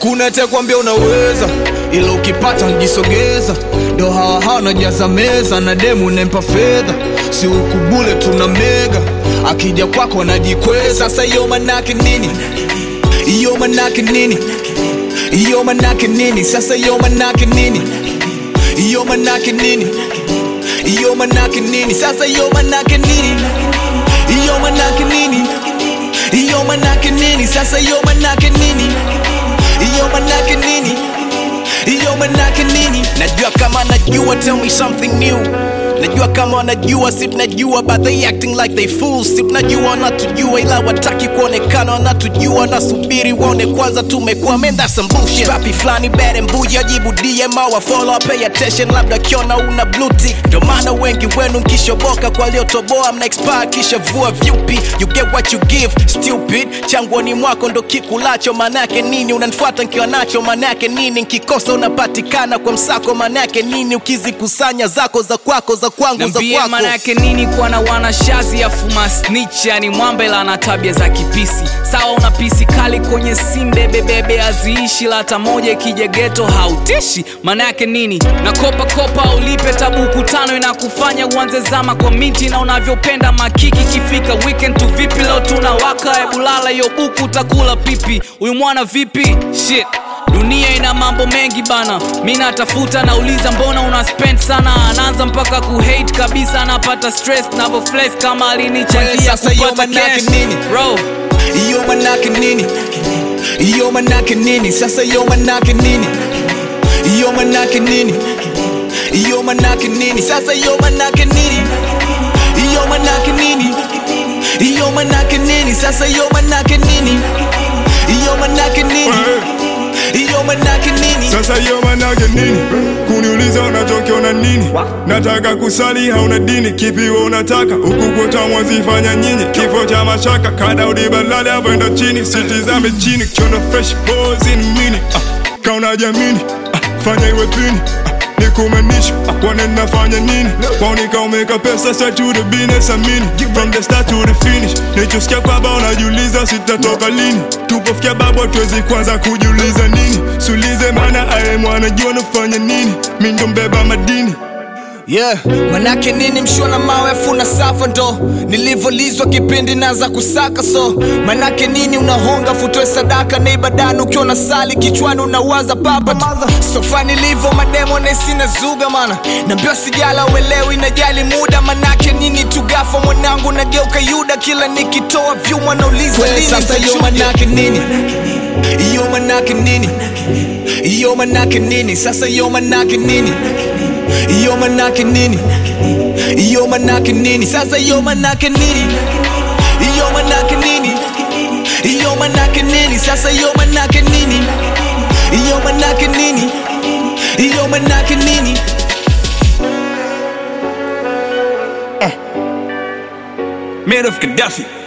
hakuna atakwambia unaweza ila ukipata njisogeza ndo hawa hawa najaza meza na demu nempa fedha si ukubule tuna mega akija kwako anajikweza sasa hiyo manake nini hiyo manake nini hiyo manake nini sasa hiyo manake nini hiyo manake nini hiyo manake nini sasa hiyo manake nini hiyo manake nini hiyo manake nini sasa hiyo manake nini hiyo manake nini hiyo manake nini najua kama najua tell me something new najua kama wanajua si tunajua but they acting like they fools si tunajua wanatujua ila wataki kuonekana wanatujua wanasubiri waone kwanza tumekuwa man that's some bullshit rapi flani bad and buja jibu dm au follow pay attention labda kiona una blue tick ndo maana wengi wenu mkishoboka kwa waliotoboa mna expire kisha vua vyupi you get what you give stupid changwani mwako ndo kikulacho manake nini unanifuata nkiwa nacho manake nini nkikosa unapatikana kwa msako manake nini ukizikusanya zako za kwako za kwangu za Niambie kwako maana yake nini kuwa na wanashazi afuma snitch yani mwambela na tabia za kipisi sawa una pisi kali kwenye simbe bebebe aziishi la hata moja ikija geto hautishi maana yake nini na kopa kopa ulipe tabuku tano inakufanya uanze zama kwa miti na unavyopenda makiki kifika weekend tu vipi leo tunawaka ebulala hiyo buku utakula pipi huyu mwana vipi shit dunia ina mambo mengi bana mi natafuta nauliza mbona una spend sana anaanza mpaka kuhate kabisa anapata stress navoflex kama Wewe alinichangia sasa hiyo kupata manake cash nini? bro hiyo manake nini hiyo manake nini sasa hiyo manake nini hiyo manake nini hiyo manake nini sasa hiyo manake nini hiyo manake nini hiyo manake nini sasa hiyo manake nini hiyo manake nini hiyo manake nini Sasa hiyo manake nini? Kuniuliza unachokiona nini? Nataka kusali hauna dini, kipi wewe unataka? Huku kota mwazifanya nyinyi, kifo cha mashaka, kada udibalale avoenda chini, sitizame chini, kiona fresh balls in mini. Ah, kauna jamini, ah, fanya iwe pini. Ah, nikumanisha ah, wanena fanya nini? Kwaonika umeka pesa straight to the business amini, from the start to the finish. Nichosikia kwamba unajiuliza sitatoka lini, tupofikia babu tuwezi kwanza kujiuliza nini, sulize maana aye mwana jua nafanya nini, mi ndo mbeba madini yeah manake nini mshona mawe afuna safa ndo nilivyolizwa kipindi naza kusaka so manake nini unahonga futoe sadaka na ibadani ukiwa na sali kichwani unawaza papa tu. sofa nilivyo mademo nesina zuga mana nambio sijala uelewi najali muda manake nini tugafa mwanangu nageuka yuda kila nikitoa vyuma nauliza lini sasa hiyo nitachuja. manake nini hiyo manake nini hiyo manake nini sasa hiyo manake nini hiyo manake nini hiyo manake nini sasa hiyo manake nini hiyo manake nini hiyo manake nini sasa hiyo manake nini hiyo manake nini hiyo manake nini Man of Gaddafi